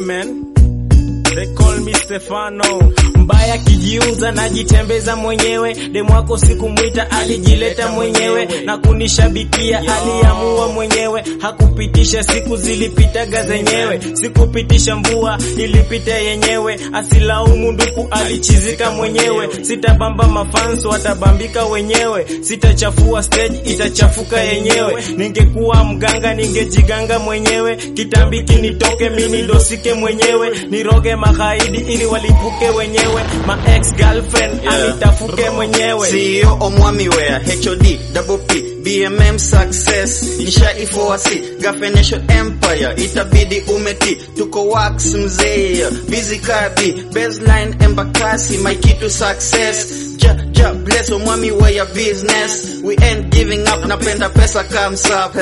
man. They call me Stefano. mbaya kijiuza najitembeza mwenyewe demwako sikumwita alijileta mwenyewe na kunishabikia aliamua mwenyewe hakupitisha siku zilipitaga zenyewe sikupitisha mvua ilipita yenyewe asilaumu nduku alichizika mwenyewe sitabamba mafanso watabambika wenyewe sitachafua stage itachafuka yenyewe ningekuwa mganga ningejiganga mwenyewe kitambiki nitoke mimi ndosike mwenyewe niroge magaidi ili walipuke wenyewe ma ex girlfriend Yeah. alitafuke mwenyewe CEO omwamiwea HOD double P BMM success nishaifoasi Gafenation empire itabidi umeti tuko wax mzee busy kabi baseline embakasi my key to success ja, ja bless omwami wa ya business we ain't giving up napenda pesa comes up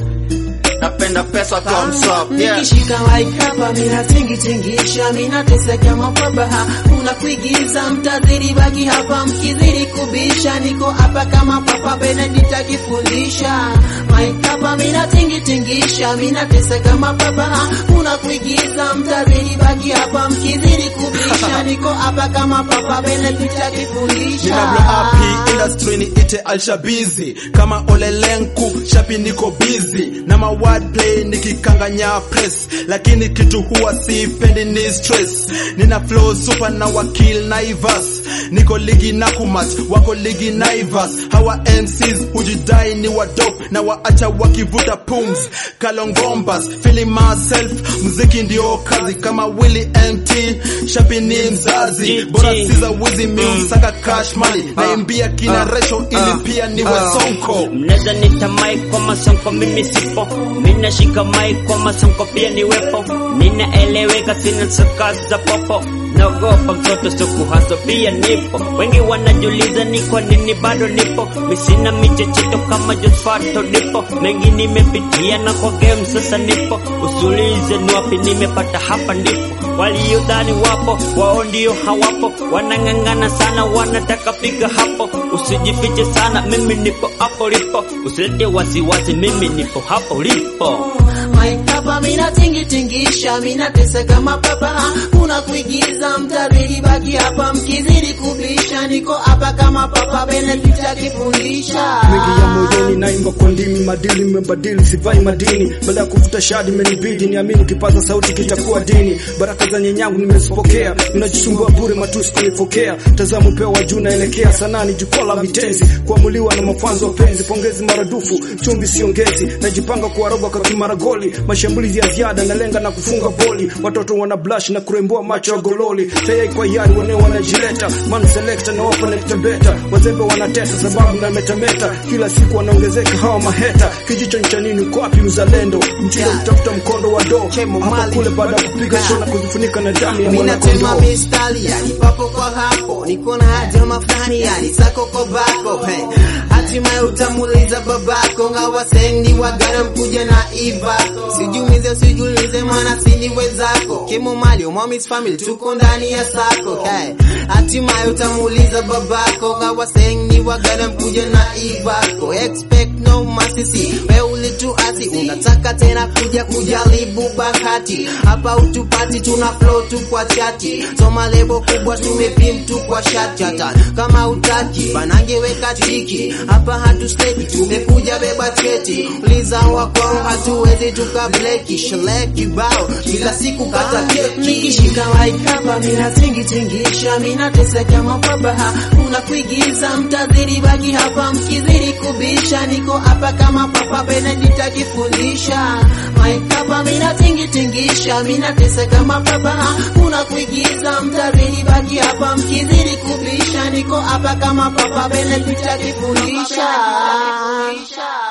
napenda pesa comes up yeah Nikishika mic hapa mina tingi tingisha mina teseka mapabaha kuna kuigiza mtazidi baki hapa mkizidi kubisha niko hapa kama papa Benedict akifundisha mic hapa mina tingi tingisha mina teseka mapabaha kuna kuigiza mtazidi baki hapa mkizidi kubisha niko hapa kama papa Benedict akifundisha Ninablo happy industry ni ite alshabizi kama olelenku shapi niko busy na ma wordplay nikikanganya press lakini kitu huwa sipendi ni stress nina flow super na wakil naivas niko ligi na kumat wako ligi naivas hawa MCs hujidai ni wadop na waacha wakivuta pums kalongombas feeling myself mziki ndio kazi kama Willy MT shapi ni mzazi bora siza wizi miumsaka cash money naimbia kina resho ili pia niwe sonko mnaweza nita mic kwa masonko mimi sipo mina shika mic kwa masonko pia niwepo ninaeleweka sina soka za popo naogopa mtoto suku haso pia nipo wengi wanajuliza ni kwa nini bado nipo misina michechito kama Josfato nipo mengi nimepitia na kwa game sasa nipo usulize ni wapi nimepata hapa ndipo waliodhani wapo wao ndio hawapo wanang'ang'ana sana wanataka piga hapo usijifiche sana mimi nipo hapo lipo usilete wasiwasi mimi nipo hapo lipo Mic hapa mina tingi tingisha mina tesa kama papa kuna kuigiza mtabiri baki hapa mkizidi kubisha niko hapa kama papa Benedict akifundisha mengi ya moyoni naimba kwa ndimi madili nimebadili sivai madini baada ya kuvuta shadi imenibidi niamini kipaza sauti kitakuwa dini baraka za nyenyangu nimezipokea unajisumbua bure matusi kunifokea tazama upeo wa juu naelekea sanani jukwaa la vitenzi kuamuliwa na mafanzo wapenzi pongezi maradufu chumvi siongezi najipanga kuwaroga kwa kimaragoli mashambulizi ya ziada nalenga na kufunga boli watoto wana blush na kurembua macho ya gololi tayari kwa yari waneo wanajileta man selector na wapo beta wazembe wanatesa sababu na metameta kila siku wanaongezeka hawa maheta kijicho cha nini uko wapi uzalendo mtindo kutafuta mkondo wa do hapa kule baada ya kupiga show na kuzifunika na damu ya Minatema mwanakondoo mistari yani papo kwa hapo niko na haja mafani yani sako kwa bako hey. Hatimaye utamuliza babako ngawa sendi wagana mkuja na iva sijumize usijulize maana sini wezako kimo mali mommy's family tuko ndani ya sako hey. Hatimaye utamuliza babako ngawa sendi wagana mkuja na ivako expect no masisi we ulituasi unataka tena kuja kujaribu bahati hapa utupati tuna flow tu kwa chati soma lebo kubwa tumepim tu kwa shati hata kama utaki banange weka tiki hapa hatu steki tumekuja beba cheti uliza wakwao hatuwezi tukableki shele kibao kila siku kata keki nikishika mic hapa mina tingi tingisha mina teseka mapabaha kuna kuigiza mtazidi baki hapa mkizidi kubisha niko hapa kama papa Benedict akifundisha mic hapa mina tingi tingisha mina teseka mapabaha kuna kuigiza mtazidi baki hapa mkizidi kubisha niko hapa kama papa Benedict akifundisha